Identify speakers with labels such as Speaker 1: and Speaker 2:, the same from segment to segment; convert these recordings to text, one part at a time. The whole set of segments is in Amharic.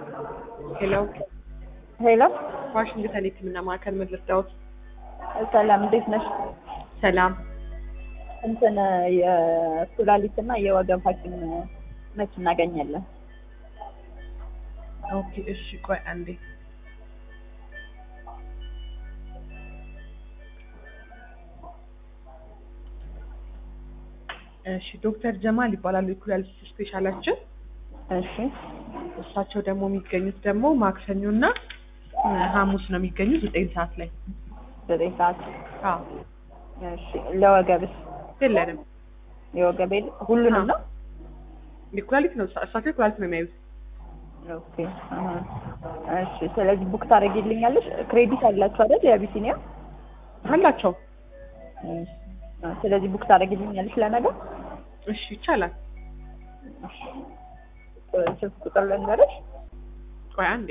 Speaker 1: ሄሎ
Speaker 2: ሄሎ
Speaker 1: ዋሽንግተን የህክምና ማዕከል ምን ልርዳዎት?
Speaker 2: ሰላም እንዴት ነሽ?
Speaker 1: ሰላም
Speaker 2: እንትን የኩላሊት እና የወገብ ሐኪም መች እናገኛለን?
Speaker 1: ኦኬ እሺ ቆይ አንዴ እሺ ዶክተር ጀማል ይባላሉ የኩላሊት ስፔሻላችን
Speaker 2: እሺ
Speaker 1: እሳቸው ደግሞ የሚገኙት ደግሞ ማክሰኞ እና ሐሙስ ነው የሚገኙት ዘጠኝ ሰዓት ላይ
Speaker 2: ዘጠኝ ሰዓት
Speaker 1: አዎ
Speaker 2: እሺ ለወገብስ
Speaker 1: የለንም
Speaker 2: የወገብ የለ ሁሉንም ነው?
Speaker 1: የኩላሊት ነው እሳቸው የኩላሊት ነው የሚያዩት
Speaker 2: ኦኬ አሀ። እሺ ስለዚህ ቡክ ታደርጊልኛለሽ? ክሬዲት አላችሁ አይደል? የአቢሲኒያ
Speaker 1: አላቸው
Speaker 2: እሺ። ስለዚህ ቡክ ታደርጊልኛለሽ ለነገ?
Speaker 1: እሺ ይቻላል
Speaker 2: ስልክ ቁጥር ልንገርሽ?
Speaker 1: ቆይ አንዴ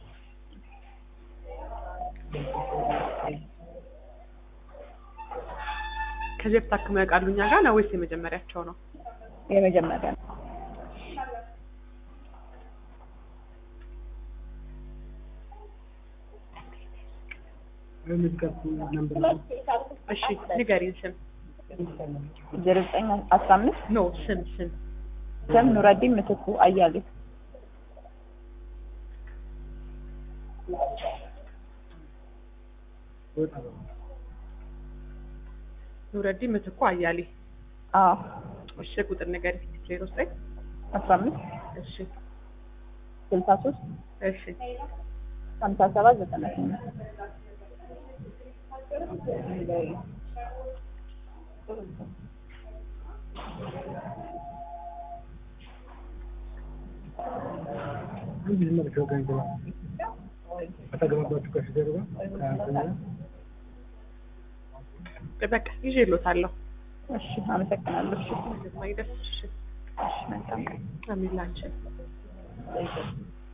Speaker 1: ከዚህ በፊት ታክመው ያውቃሉ እኛ ጋር ነው ወይስ የመጀመሪያቸው ነው?
Speaker 2: የመጀመሪያ ነው።
Speaker 1: እሺ ንገሪን ስም
Speaker 2: ዜሮ ዘጠኝ አስራ አምስት
Speaker 1: ኖ ስም ስም
Speaker 2: ስም ኑረዲን ምትኩ አያሌው
Speaker 1: ኑረዲን ምትኩ አያሌ
Speaker 2: አዎ
Speaker 1: እሺ ቁጥር ንገሪ ዜሮ ዘጠኝ
Speaker 2: አስራ አምስት
Speaker 1: እሺ
Speaker 2: ስልሳ ሶስት
Speaker 1: እሺ
Speaker 2: ሀምሳ ሰባት ዘጠና ስምንት
Speaker 1: በቃ ይዤልዎታለሁ
Speaker 2: እሺ አመሰግናለሁ እሺ
Speaker 1: ማይደስ እሺ
Speaker 2: እሺ መልካም
Speaker 1: አሚን ላንቺ